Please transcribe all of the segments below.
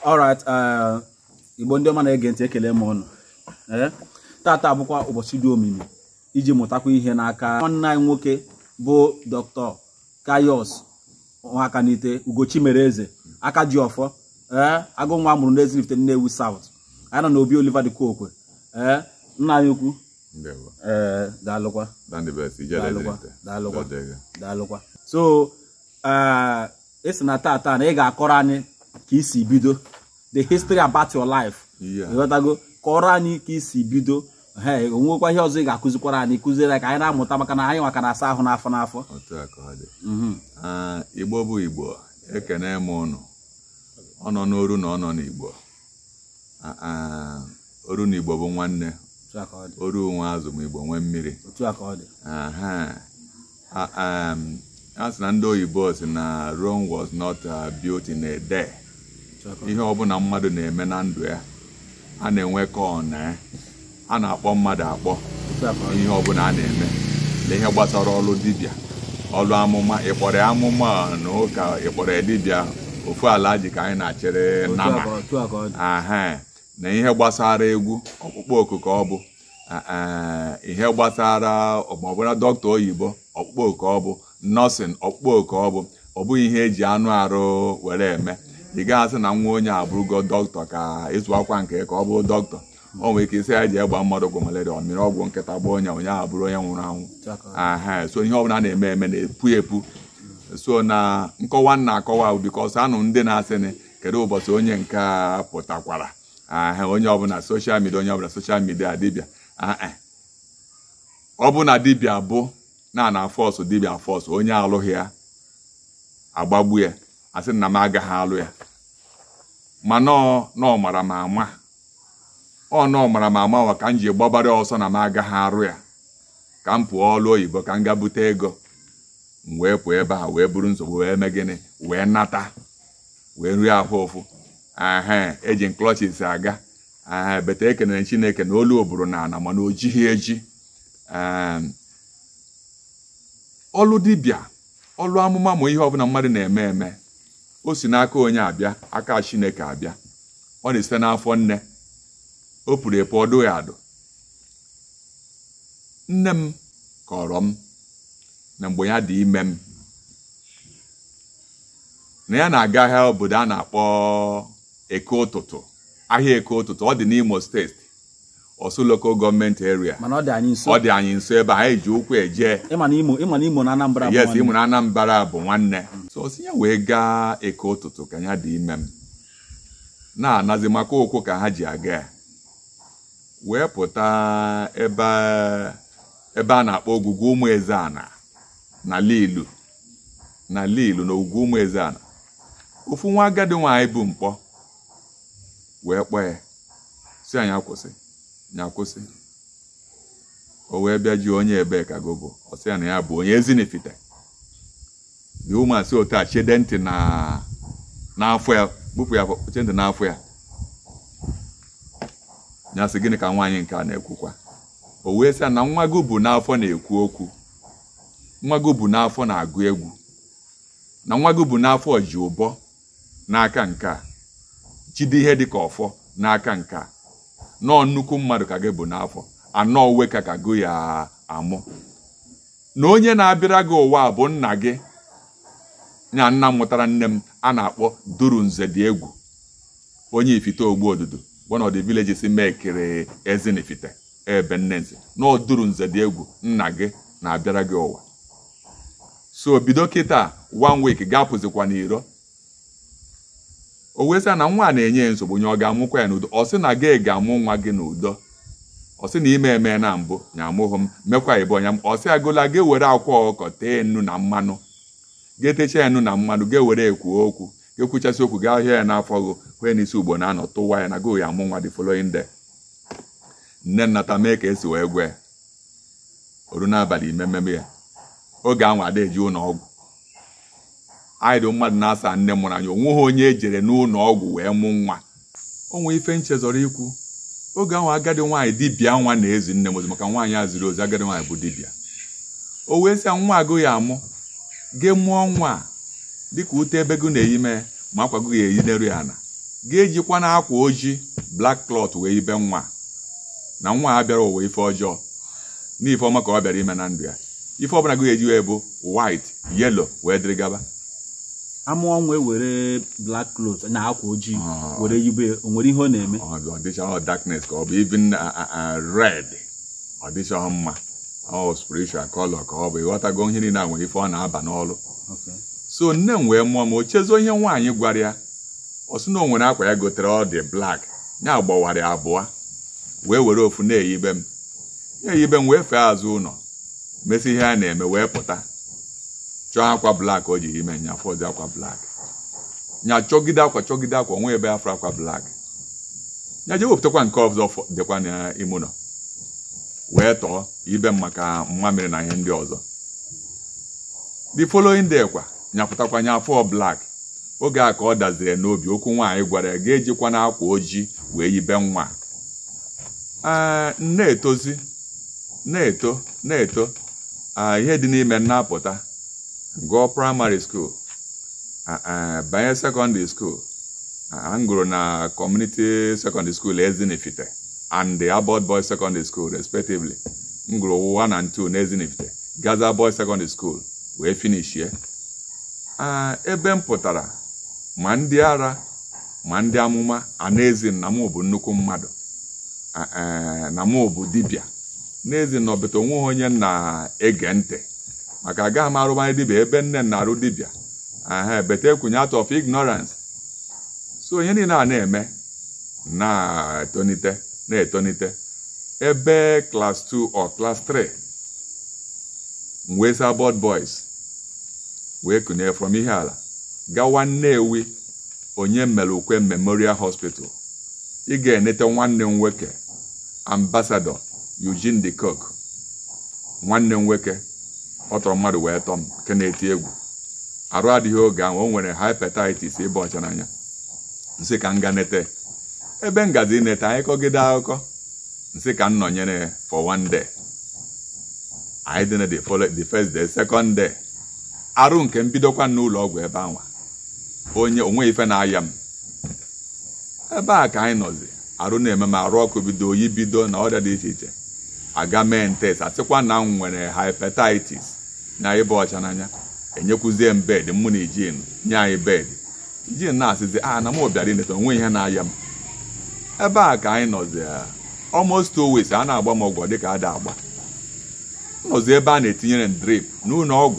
alright eh, igbo ndị ọma na-ege ntị ekele m ụnụ ee tata bụkwa ụbọchị dị omimi iji mụtakwa ihe n'aka nwanne anyị nwoke bụ dr kayos nwakanite ugochi mere eze aka ji ọfọ ee agụ nwa mụrụ n'Ezilifte Nnewi South anyị nọ n'obi Oliver dị Kokwe ee nna anyị ukwu Ndewo. ee daalụkwa Dandy Best, ije Daalụkwa, Ezilifte. daalụkwa. Dọdege. daalụkwa so ee esi na tata na ị ga-akọrọ anyị ka isi bido the history about your life Yeah. ịghọtago kọrọ anyị ka isi bido he onwekwa ihe ọzọ ị ga-akụzikwara anyị kụziere anyị ka anyị na-amụta maka na anyị nwaka na-asa ahụ n'afọ n'afọ Otu a ka ọ dị. Mhm. Ah, Igbo bụ Igbo, ekene m ụnụ. Ọ nọ n'oru na ọ nọ n'Igbo. Ah, ah, Oru na Igbo bụ nwanne. otu a ka ọ dị Oru nwe azụ ma Igbo nwee mmiri. otu a ka ọ dị Aha. Ah, um, A sị na ndị oyibo si na Rome was not uh, built in a day. otu a ka ọ dị ihe ọbụla mmadụ na-eme na ndụ ya a na-enwe ka ọ na a na-akpọ mmadụ akpọ otu a ka ọ dị ihe ọbụla a na-eme na ihe gbasara ọlụ dibịa ọlụ amụma ịkpọrọ ya amụma na ụka ịkpọrọ ya dibịa ofu ala ji ka anyị na-achịrị otu a nama ka ọ- otu a ka ọ dị aha na ihe gbasara egwu ọkpụkpọ oku ka ọ bụ a- a- ihe gbasara ọbụla dọkịta oyibo ọkpụkpọ oku ọ bụ nọọsịn ọkpụkpọ oku ọ bụ ọ bụghị ihe eji anụ arụ were eme ị gaghị asị na nwa onye abụrụgo dọkịta ka ịzụ akwa nke ka ọ bụ dọkịta o nwere ike isi ya ji egba mmadụ ọgwụ malaria ọ mịrị ọgwụ nkịta gba onye onye ahụ bụrụ onye nwụrụ anwụ otu a ka ọ dị aha so ihe ọbụla na-eme eme na-epu epu so na nkọwa m na-akọwa bikos anụ ndị na-asịnị kedu ụbọchị onye nke a pụtakwara aha onye ọbụla soshal midia onye ọbụla soshal midia dibịa aha ọ bụ na dibịa bụ na na fọsụ dibịa fọsụ onye alụghị ya agbagbu ya asị na m agaghị alụ ya ma nọọ nọọ mara m ama ọ nọọ mara m ama wa ka m ji gbabara ọsọ na m agaghị arụ ya ka m pụọ ọlụ oyibo ka m ga bute ego m wee pụọ ebe a wee buru nsogbu wee mee gịnị wee nata wee rie ahụ ụfụ ehe eji klọchis aga ehe bete ekenere chineke na olu oburu na ana mana o jighị eji Em, ọlụ dibịa ọlụ amụma ma ihe ọbụla mmadụ na-eme eme o si n'aka onye abịa aka chineke abịa ọ na-esite n'afọ nne o puru epu ọdụ ya adụ nne m kọrọ m na mgbe ya dị ime m na ya na-aga ahịa obodo a na-akpọ eke ụtụtụ ahịa eke ụtụtụ ọ dị n'Imo steeti Ọsụ local gọọmenti area mana ọ dị anyị nso ọ dị anyị nso ebe a anyị ji ụkwụ eje ịma na imo ịma na imo na anambra bụ yes nwanne. ịmụ na Anambra bụ nwanne so o si ya wee gaa eke ụtụtụ ka ya dị ime m na-anazi maka ụkwụ ka ha ji aga ya wee pụta ebe ebe a na-akpọ ogwugwu ụmụ ezeana na lilu na lilu na ogwugwu ụmụ ezeana ofu nwa agadi nwaanyị bụ mkpọ wee kpọọ ya si anyị akwụsị ya kwụsị o wee bịa ji onye ebe ka go bụ ọ sị ya na ya bụ onye ezinifite dị ụmụasị otu a chede ntị na n'afọ ya kpụpụ ya che ntị n'afọ ya ya sị gịnị ka nwaanyị nke a na-ekwukwa o wee sị ya na nwa gị bụ n'afọ na-ekwu okwu nwa gị bụ n'afọ na-agụ egwu na nwa gị bụ n'afọ ji ụbọ n'aka nke a jide ihe dị ka ọfọ n'aka nke a nọọ nnukwu mmadụ ka gị bụ n'afọ anọ uwe ka ka gụ ya amụ na onye na-abịara gị ụwa bụ nna gị ya nna m mụtara nne m a na-akpọ duru nze dị egwu onye ifite ogbu odudu one of the villages mekere ezinifite ebe nne nze na ọ duru nze dị egwu nna gị na-abịara gị ụwa so bido kịta one week ga-apụzikwa n'iro o wee sị ya na nwa a na-enye ya nsogbu nye ọ ga-amụkwa ya n'udo ọ sị na gị ga-amụ nwa gị n'udo ọ sị na ime eme na mbụ nya amụghị m mekwa ịbụ ọnya m ọ sị agụla gị were akwa ọkụkọ tee nnu na mmanụ ga-etecha ya nnu na mmanụ ga-ewere ekwu okwu ga-ekwuchasị okwu gaa hịa ya n'afọ gị hụe n'isi ugbo na-anọ tụwa ya na gị ya amụ nwa dị following day nne nnata mee ka esi wee gwa ya oru n'abalị ime mmemme ya oge anwa ada eji ụlọ ọgwụ anyị dị mmadụ na-asa nne mụrụ anyị onweghị onye ejere n'ụlọ ọgwụ wee mụ nwa o nwee ife nchezọrọ ikwu oge ahụ agadi nwaanyị dibịa nwa na-ezi nne m ozi maka nwaanyị a ziri ozi agadi nwaanyị bụ dibịa o wee sị ya nwa agụ ya amụ gị mụọ nwa a dịka ute ebe gị na-eyi mee ma akwa gị ga-eyideru ya na ga-ejikwa na akwa ojii black cloth wee ibe nwa na nwa a bịara ụwa ife ọjọọ n'ife ọma ka ọ bịara ime na ndụ ya ife ọbụla gị eji wee bụ white yellow wee dịrị gaba amụọ nwa were black cloth na akwa ojii Ah. were yibe o nwere ihe ọ na-eme ọ ọ dịcha ọ darkness ka ọ bụ even uh, uh, uh, red ọ dịcha mma ọ spiritual color ka ọ bụ ịghọtago ihe niile a nwere ife ọ na-aba n'ọrụ Okay. so nne m wee mụọ m o chezo ihe nwaanyị gwara ya ọ sị na o nwere akwa ya gotere ọ dị black ya gbawara ya abụọ wee were ofu na-eyibe m ya eyibe m wee fee azụ ụlọ mesị ihe a na-eme wee pụta chọọ akwa black o ji ime nya fọzi akwa black nya chọgide akwa chọgide akwa onwe ebe afọ akwa black ya jee wepụtakwa nke ọzọ fọ- dịkwa n'ime ụlọ wee tọọ ibe m maka mmamịrị na ihe ndị ọzọ the following day kwa nyapụtakwa nya afọ black oge a ka ọ daziri n'obi okwu nwaanyị gwara ya ga-ejikwa n'akwa ojii wee yibe nwa ee na-etozi na-eto na-eto ah, ihe dị n'ime m na-apụta gụọ praịmarị skuul ah, ah, banye sekọndịrị skuul Ah, m gụrụ na community secondary school Ezinifite and the Abbott Boys Secondary School respectively m gụrụ 1 and 2 na Ezinifite Gaza Boys Secondary School wee finishie Ah, ebe m pụtara ma ndị ara ma ndị amụma a na-ezi na mụ bụ nnukwu mmadụ Ah, eh, na mụ bụ dibịa n'ezi na ọbụta onweghị onye m na-ege ntị maka agaghị m arụbanye dibịa ebe nne m na-arụ dibịa aha bete ekwunye out of ignorance so onye niile a na-eme na-etonite na-etonite ebe klas 2 or klas 3 m wee saa Abbott boys wee kunye from ihe ala gawa Nnewi onye mere ukwe memorial hospital ị ga-enete nwanne m nwoke ambasadọ Eugene de Kock nwanne m nwoke ọ tọrọ mmadụ wee tọọ m nke na-eti egwu arụ adịghị oge ahụ o nwere hepatitis ịba ọcha n'anya nsị ka m ga nete ebe m gazi nete anyị kọgide akụkọ nsị ka m nọnyere for one day anyị dị na the follow- the first day second day arụ nke m bidokwa n'ụlọ ọgwụ ebe anwa onye onwe ife na-aya m ebe a ka anyị nọzi arụ na-eme m arụ ọkụ bido oyi bido na ọrịa dị iche iche aga mee ntes asịkwa na m nwere hepatitis na ịba ọcha n'anya enyekwuzie m bed mụ na ijin nye anyị bed ijin na-asịzi a na m bịara ineta onwe ihe na-aya m ebe a ka anyị nọzi ah, almost two weeks a na-agba m ọgwụ dịka ada agba m nọzi ebe a na-etinyere m drip n'ụlọ ọgwụ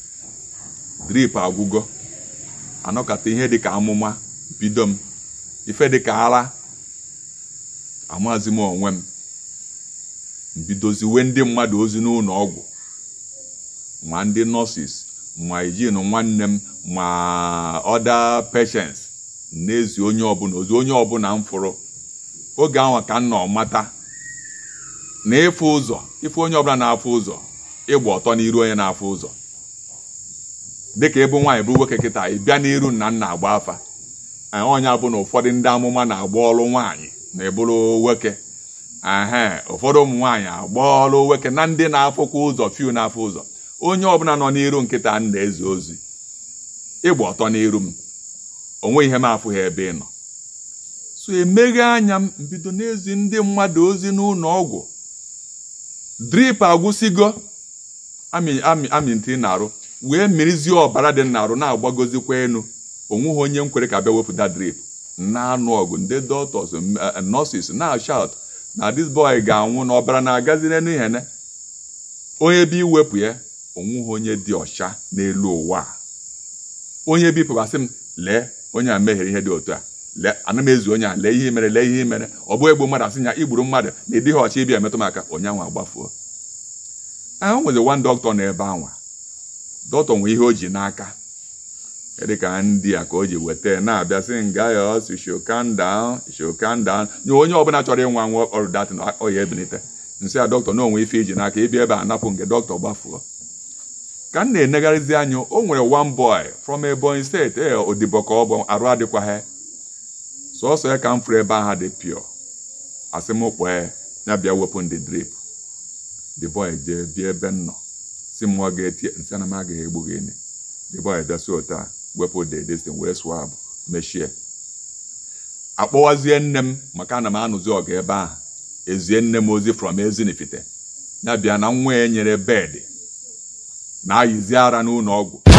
drip agwụgo anọkata ihe dịka amụma bido m ife dịka ara amazi m onwe m mbidoziwe ndị mmadụ ozi n'ụlọ ọgwụ ma ndị nọọsis ma ijin nwanne m ma ọda patients na-ezi onye ọbụla ozi onye ọbụla m fụrụ oge ahụ ka m nọ mata na ịfụ ụzọ ịfụ onye ọbụla na-afụ ụzọ ịgba ọtọ n'iru onye na-afụ ụzọ dịka ịbụ nwaanyị bụrụ nwoke kịta ị bịa n'iru nna nna agba afa Ee, onye bụ na ụfọdụ ndị amụma na-agba ọrụ nwaanyị na ebụrụ nwoke ehe ụfọdụ ụmụ nwaanyị agba ọrụ nwoke na ndị na-afụkwa ụzọ fiu na-afụ ụzọ onye ọbụla nọ n'iru nkịta m na-eze ozi ịgba ọtọ n'iru m onwe ihe m afụghị ebe ị nọ so emeghe anya m mbido n'ezi ndị mmadụ ozi n'ụlọ ọgwụ drip agwụsigo amị amị amị ntị na-arụ wee mirizie ọbara dị n'arụ na-agbagozikwa enu onweghị onye m kwere ka bịa wepụta drip na-anụ ọgụ ndị doctors m- eh, nurses na-shout na this boy ga-anwụ na ọbara na-agazi n'elu ihene onye bi iwepụ ya onweghị onye dị ọcha n'elu ụwa a. onye bipụgasị m lee onye a mehiere ihe dị otu a lee ana m ezu onye a lee ihe i mere lee ihe i mere ọ bụ egbu mmadụ asị ya igburu mmadụ na ịdịghị ọcha ịbịa emetụ m aka onye ahụ agbafuo ahụ nwere one doctor n'ebe anwa dọkịta nwe ihe o ji n'aka dị ka ndị a ka o ji weta ya na-abịa sị nga ya ọsị shokandown shokandown nye onye ọbụla chọrọ ịnwa nwa ọrụ datin ọya ebilite nsị a dọkịta na onwe ife iji n'aka ịbịa ebe a napụ nke dọkịta gbafuo ka m na-enegharịzi anya o nwere one boy from Ebonyi steeti ee odibo ka ọ bụ arụ adịkwaghị sọsọ ya ka m fụrụ ebe ahụ dị pio asị m kpọọ ya ya bịa wepụ ndị drip the boy jee bịa ebe m nọ si m ọ ga-eti nsị na m agaghị egbu gị enyi the boy bịa si otu a wepụ the destin wee swab mechie akpọwazie nne m maka na m anụzi ọgụ ebe ahụ ezie nne m ozi from ezinifite ya bịa na nwa ya nyere bedị na-ayịzi ara n'ụlọ ọgwụ